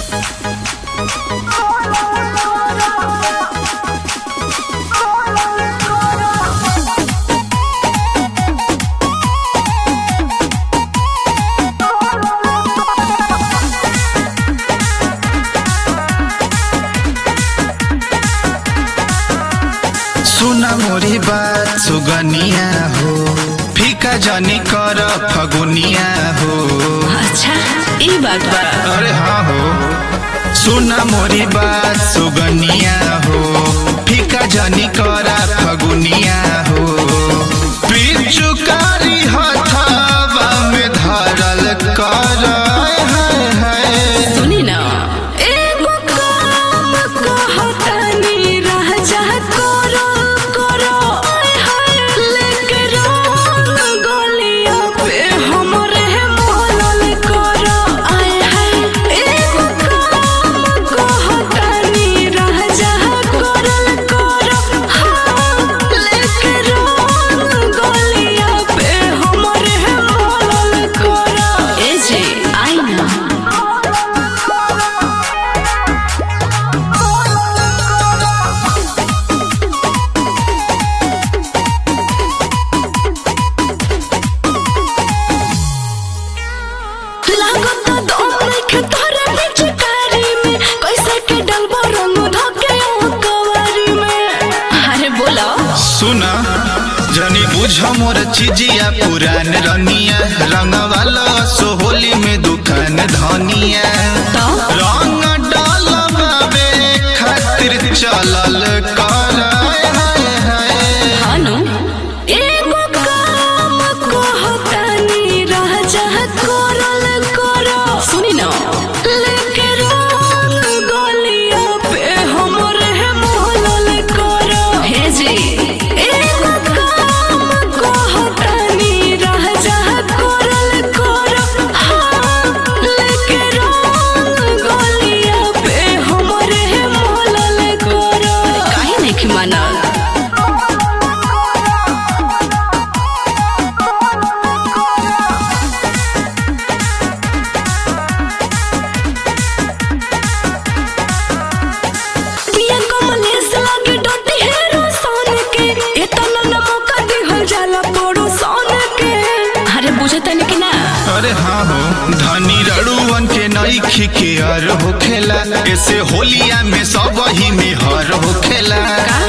सुना मोरी बात सुगनिया हो फीका जनी कर फगुनिया हो अच्छा ई बात बा अरे हाँ हो सुना मोरी बात सुगनिया हो फीका जनी कर फगुनिया हो पिचुकारी हथावा में धरल कर हाय हाय सुनी ना एगो काम कहतनी रह जा करो करो आय हाय लेके रंग गलिया पे हमरे मोहलल करो आय हाय एगो काम कहतनी रह जा करल करो हाँ लेके रंग गलिया पे हमरे मोहलल करो ए जे आई ना लागत दम नइखे तोरे पिचकारी में कैसे के डलबो रंग धके ओ कवारी में अरे बोलो सुना जनी बुझ मोर चिजिया पुरान रनिया रंग वाला सोहोली में दुकान धनिया तो रंग डालबाबे खातिर चलल कर हाय हाय हानु एगो काम कहतनी रह जा करल करो सुनी ना लेके रंग गलिया पे हमरे मोहलल करो हे जी एगो काम कहतनी रह जा करल करो हाँ लेके रंग गलिया पे हमरे मोहलल करो काहे नहीं मानल पिया कमलेश लागे डोटी हेरो सोन के एतना न मौका दिहल जाला पड़ो सोन के अरे बुझे तनी कि ना अरे हाँ हो धनी रड़ुअन के नई खिके हर होखेला ऐसे होलिया में सब ही में हर होखेला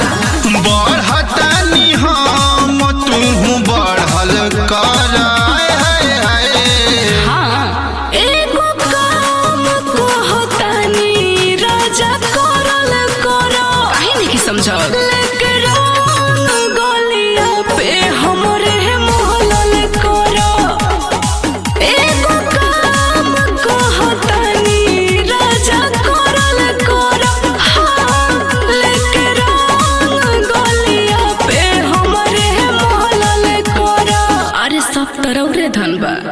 बढ़तानी हम तू बढ़ल कर हाय हाय हाय हाँ एगो काम कहतनी राजा करल करो काहे नहीं समझल लेके रंग गलिया पे हमरे मोहलल करो एगो काम कहतनी राजा करल करो हाँ लेके रंग गलिया पे हमरे मोहलल करो अरे सब तरह रे धन बा